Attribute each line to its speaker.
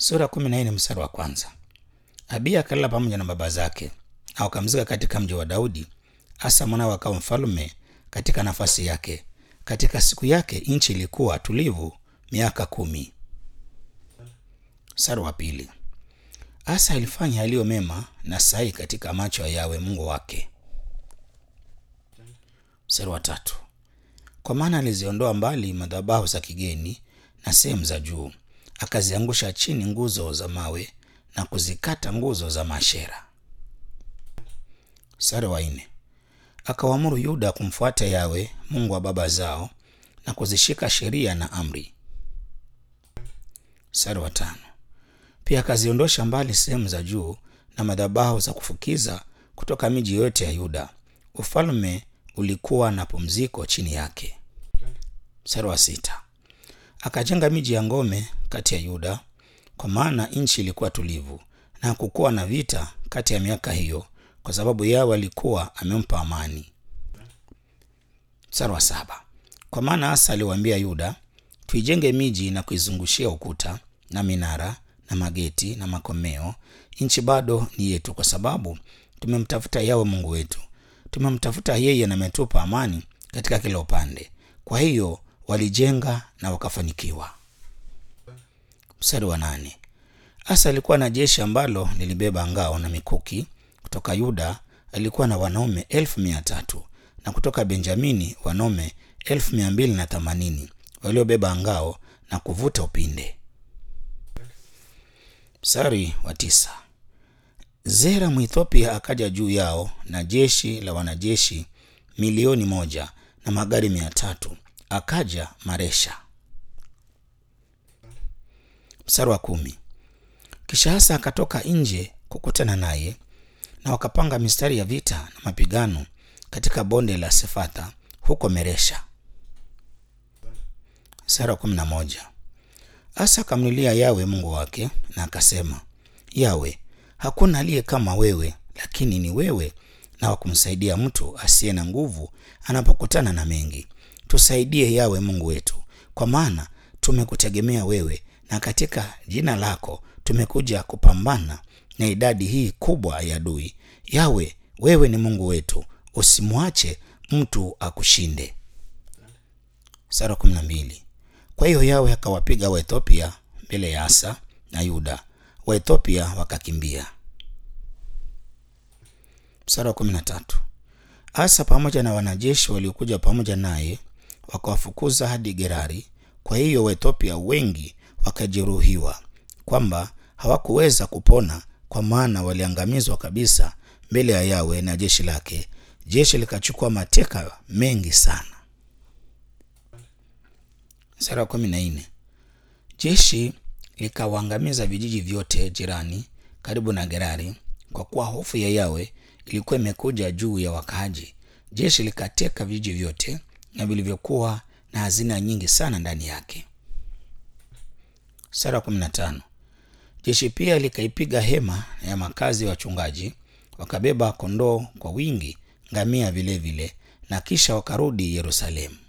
Speaker 1: sura kumi na nne mstari wa kwanza. Abiya akalala pamoja na baba zake na wakamzika katika mji wa Daudi. Asa mwanawe akawa mfalume katika nafasi yake. Katika siku yake nchi ilikuwa tulivu miaka kumi. Mstari wa pili. Asa alifanya yaliyo mema na sahihi katika macho ya Yawe Mungu wake. Mstari wa tatu. Kwa maana aliziondoa mbali madhabahu za kigeni na sehemu za juu, akaziangusha chini nguzo za mawe na kuzikata nguzo za mashera. Mstari wa nne. Akawaamuru Yuda kumfuata Yawe Mungu wa baba zao na kuzishika sheria na amri. Mstari wa tano. Pia akaziondosha mbali sehemu za juu na madhabahu za kufukiza kutoka miji yote ya Yuda. Ufalme ulikuwa na pumziko chini yake. Mstari wa sita. Akajenga miji ya ngome kati ya Yuda, kwa maana nchi ilikuwa tulivu na hakukuwa na vita kati ya miaka hiyo, kwa sababu Yawe alikuwa amempa amani. Mstari wa saba. Kwa maana Asa aliwaambia Yuda, tuijenge miji na kuizungushia ukuta na minara na mageti na makomeo. Nchi bado ni yetu, kwa sababu tumemtafuta Yawe Mungu wetu. Tumemtafuta yeye na ametupa amani katika kila upande. Kwa hiyo walijenga na wakafanikiwa. Mstari wa nane. Asa alikuwa na jeshi ambalo lilibeba ngao na mikuki. Kutoka Yuda alikuwa na wanaume elfu mia tatu na kutoka Benjamini wanaume elfu mia mbili na themanini waliobeba ngao na kuvuta upinde. Mstari wa tisa. Zera Mwethiopia akaja juu yao na jeshi la wanajeshi milioni moja na magari mia tatu akaja Maresha. Mstari wa kumi. Kisha Asa akatoka nje kukutana naye na wakapanga mistari ya vita na mapigano katika bonde la Sefatha huko Meresha. Mstari wa kumi na moja. Asa akamlilia Yawe Mungu wake na akasema, Yawe, hakuna aliye kama wewe, lakini ni wewe na wa kumsaidia mtu asiye na nguvu anapokutana na mengi. Tusaidie Yawe Mungu wetu, kwa maana tumekutegemea wewe, na katika jina lako tumekuja kupambana na idadi hii kubwa ya adui. Yawe, wewe ni Mungu wetu, usimwache mtu akushinde. Sura kumi na mbili. Kwa hiyo Yawe akawapiga Waethiopia mbele ya Asa na Yuda, Waethiopia wakakimbia. Mstari wa kumi na tatu. Asa pamoja na wanajeshi waliokuja pamoja naye wakawafukuza hadi Gerari. Kwa hiyo Waethiopia wengi wakajeruhiwa, kwamba hawakuweza kupona, kwa maana waliangamizwa kabisa mbele ya Yawe na jeshi lake. Jeshi likachukua mateka mengi sana. Mstari wa kumi na nne. Jeshi likawaangamiza vijiji vyote jirani karibu na Gerari, kwa kuwa hofu ya Yawe ilikuwa imekuja juu ya wakaaji. Jeshi likateka vijiji vyote na vilivyokuwa na hazina nyingi sana ndani yake. Sura kumi na tano. Jeshi pia likaipiga hema ya makazi ya wachungaji, wakabeba kondoo kwa wingi, ngamia vilevile vile, na kisha wakarudi Yerusalemu.